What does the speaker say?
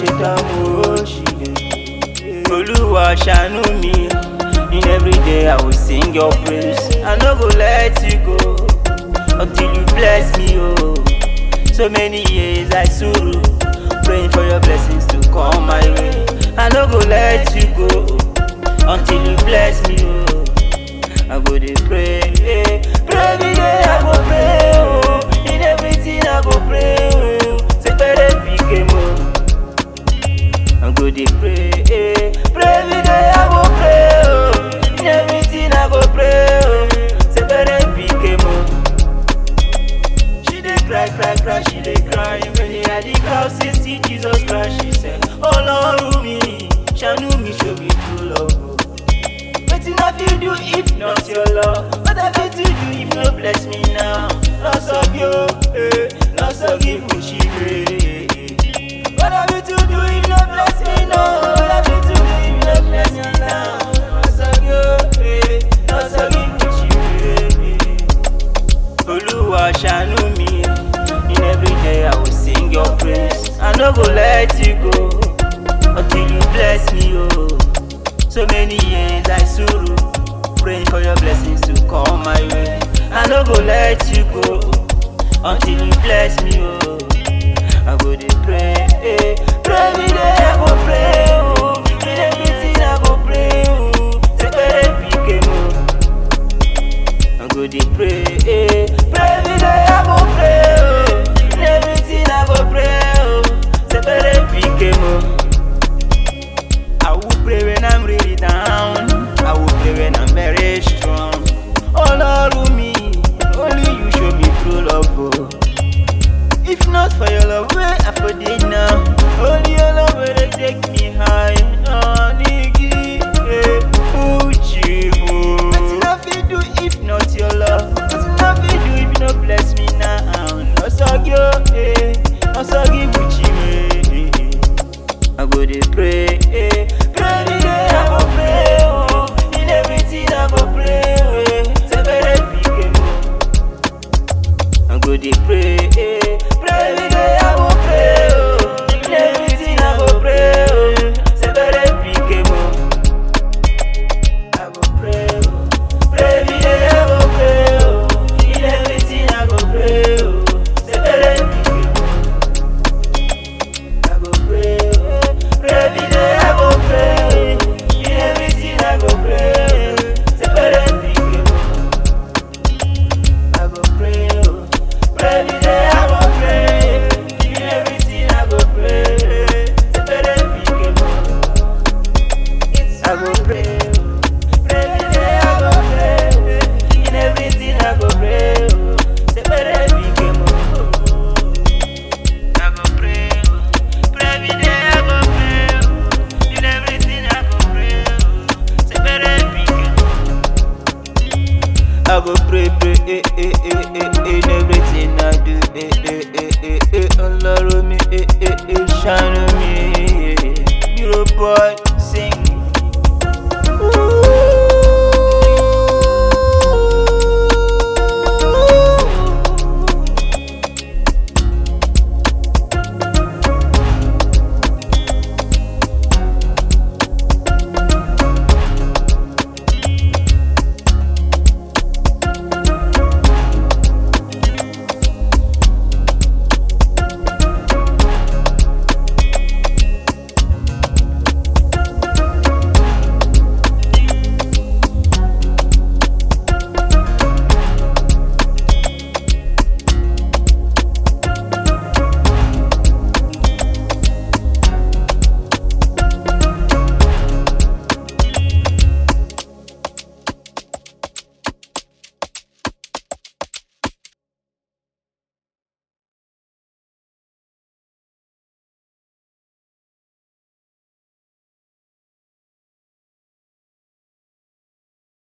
ṣe tán mo ṣì lè. Olúwa ṣàánú mi. In every day I will sing your praise. I no go let you go until you bless me, oh. So many years I suru, praying for your blessings to come my way. I no go let you go until you bless me, oh. I go dey pray, eh. pray every day I go pray, oh. In everything I go pray, oh. Say pere pique mo. I go dey pray, eh. pray every day I go pray, oh. In everything I go pray, oh. Say pere pique mo. She dey cry, cry, cry, she dey cry. When they had the crowd say, see Jesus Christ, she said, Oh Lord, me, ṣàánú mi, show me true love. oh. Wetin I fit do if not your love? What I fit to do if no bless me now? Loss of you, eh, loss of give me eh. What I fit to do if no bless me now? What I fit to do if no bless me now? Loss of you, eh, loss of give me eh. Olúwa ṣàánú mi. In every day I will sing your praise. I no go let you go until you bless me, oh. So many years I suru, praying for your blessings to come my way. I no go let you go until you bless me, oh. I go dey pray, eh. pray every day I go pray, oh. In everything I go pray, oh. Say pere pique mo. I go dey pray, eh. Pray every day I go pray, oh. In everything I go pray, oh. Say pere pique mo. I will pray when I'm really down. I will pray when I'm very strong. Oh Lord, me, only you show me true love. Oh. If not for your love, where I for it now? Only your love will take me high. Oh, Niki, eh, Uchi, oh. Nothing I fit do if not your love. Nothing I fit do if you not bless me now. No sagyo, eh, no sagi Uchi, eh. I go dey pray,